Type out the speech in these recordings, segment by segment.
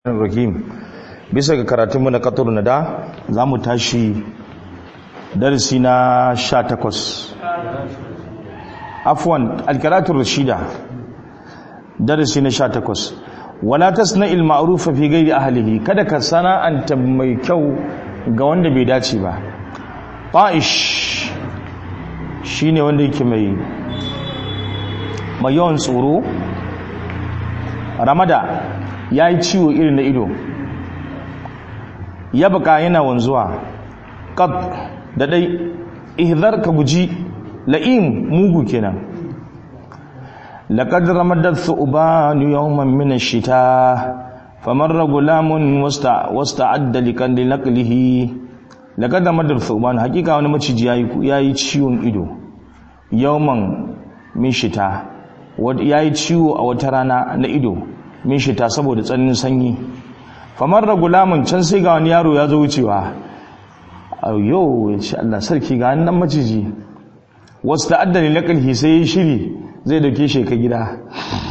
rahim bisa ga karatunmu na katur na da za mu tashi darasi na sha takwas afwan alkaratun rashida darasi na sha takwas wala tasna il ma'rufa fi ghairi ahlihi kada ka sana'anta mai kyau ga wanda bai dace ba ta'ish shine wanda yake mai mai yawan tsoro ramada ya yi ciwo irin na ido ya baka yana wanzuwa qad da dai ihzar ka guji la'im mugu kenan laqad ramadat thuban yawman min ash-shita famarra gulamun wasta wasta'adda likan linaqlihi laqad ramadat thuban hakika wani maciji yayi yayi ciwon ido yawman min shita yayi ciwo a wata rana na ido min shita saboda tsananin sanyi famar da gulamun can sai ga wani yaro ya zo wucewa yau ya ce Allah sarki ga nan maciji wasu ta'addani na ƙarfi sai ya shiri zai dauke shi ka gida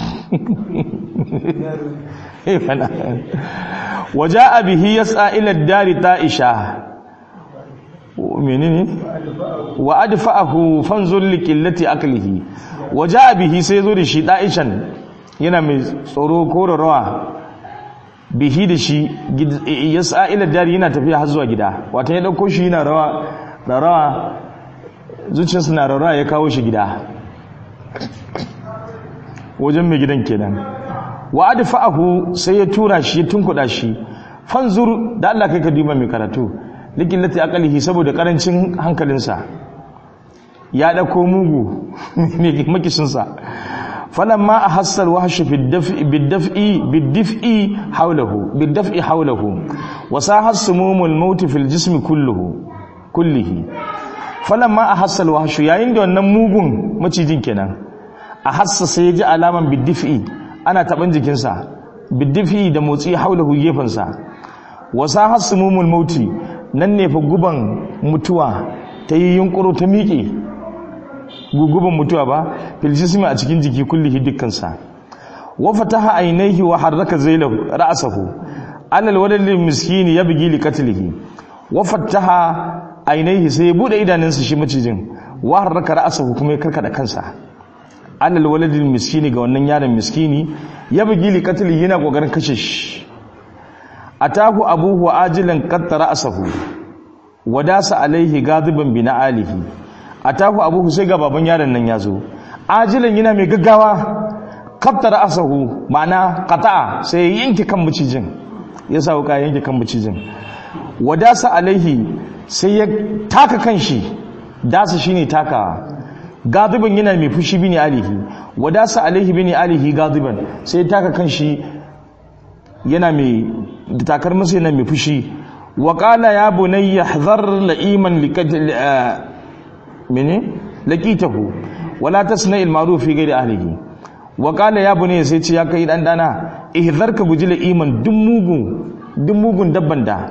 waje abihi ya tsa'ilar dari ta'isha menene wa adfa'ahu fanzur liqillati aklihi waje abihi sai zo da shi da'ishan yana mai tsoro ko rawa bihi da shi ya sa'ila dari yana tafiya har zuwa gida wata ya dauko shi yana rawa rawa zuciyarsa na rawa ya kawo shi gida wajen mai gidan kenan wa adfa'ahu sai ya tura shi ya tunkuda shi fanzur da Allah kai ka duba mai karatu likillati aqalihi saboda karancin hankalinsa ya dauko mugu mai makishinsa فلما أحس الوحش في الدفء بالدفء بالدفء حوله بالدفء حوله وساح السموم الموت في الجسم كله كله فلما أحس الوحش yayin da wannan mugun macijin kenan a hassa sai ya ji alaman biddifi ana taban jikinsa biddifi da motsi haulahu gefensa wasa hasumumul mauti nan ne fa guban mutuwa ta yi yunkuro ta miƙe guguban mutuwa ba filjismi a cikin jiki kullihi dukkansa wa fataha ainihi wa harraka zailahu ra'sahu alal walil miskini yabgi li qatlihi wa fataha ainihi sai ya bude idanunsa shi macijin wa harraka ra'sahu kuma ya karkada kansa alal walil miskini ga wannan yaron miskini yabgi li qatlihi yana kokarin kashe shi atahu abuhu ajilan qatta ra'sahu wadasa alaihi gadiban bi alihi a taku abu sai ga baban yaron nan ya zo ajilan yana mai gaggawa kaftara asahu ma'ana qata'a sai ya yanke kan macijin ya sa wuka yanke kan macijin wadasa alaihi sai ya taka kan shi dasa shine takawa gadiban yana mai fushi bini alihi wadasa alaihi bini alihi gadiban sai ya taka kan shi yana mai takar masa yana mai fushi wa qala ya bunayya hadhar la'iman likadli mene laqitahu wala tasna al ma'ruf fi ghairi ahlihi wa qala ya bunayya sai ce ya kai dan dana ihzarka gujila iman duk mugun duk mugun dabban da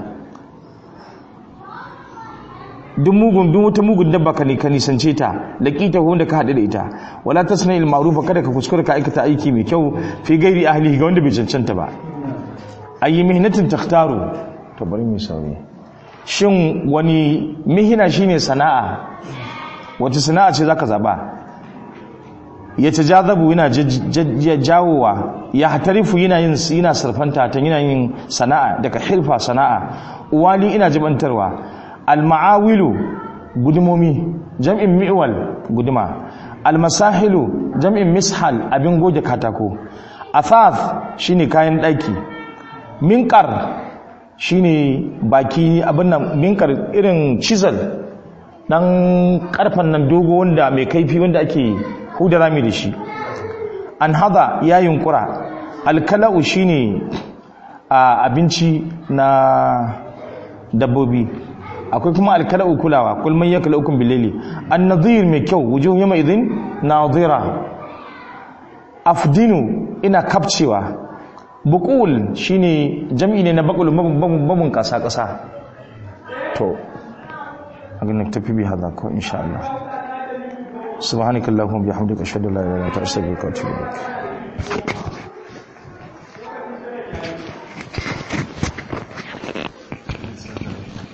duk mugun duk wata mugun dabba ka ne ka nisance ta laqitahu wanda ka hadu da ita wala tasna al ma'ruf kada ka kuskura ka aikata aiki mai kyau fi ghairi ahlihi ga wanda bai cancanta ba ayi mihnatin takhtaru to bari mu sauri shin wani mihina shine sana'a wata sana'a ce zaka zaba ya tajazabu yana jawowa ya hatarifu yana yin yana sarfanta ta yana yin sana'a daga hirfa sana'a uwali ina jibantarwa alma'awilu gudumomi jam'in mi'wal guduma almasahilu jam'in mishal abin goge katako athaf shine kayan daki minkar shine baki abin nan minkar irin chisel dan karfan nan dogo wanda mai kaifi wanda ake huda rami da shi an hada ya yunkura alkala'u shine a abinci na dabbobi akwai kuma alkala'u kulawa kul man yaklaukum billayli an-nadhir mai kyau wujuh yawma idhin nadhira afdinu ina kapcewa buqul shine jam'i ne na baqul babun kasa kasa to أقول نكتفي بهذا إن شاء الله سبحانك اللهم وبحمدك أشهد أن لا إله إلا أنت أستغفرك وأتوب إليك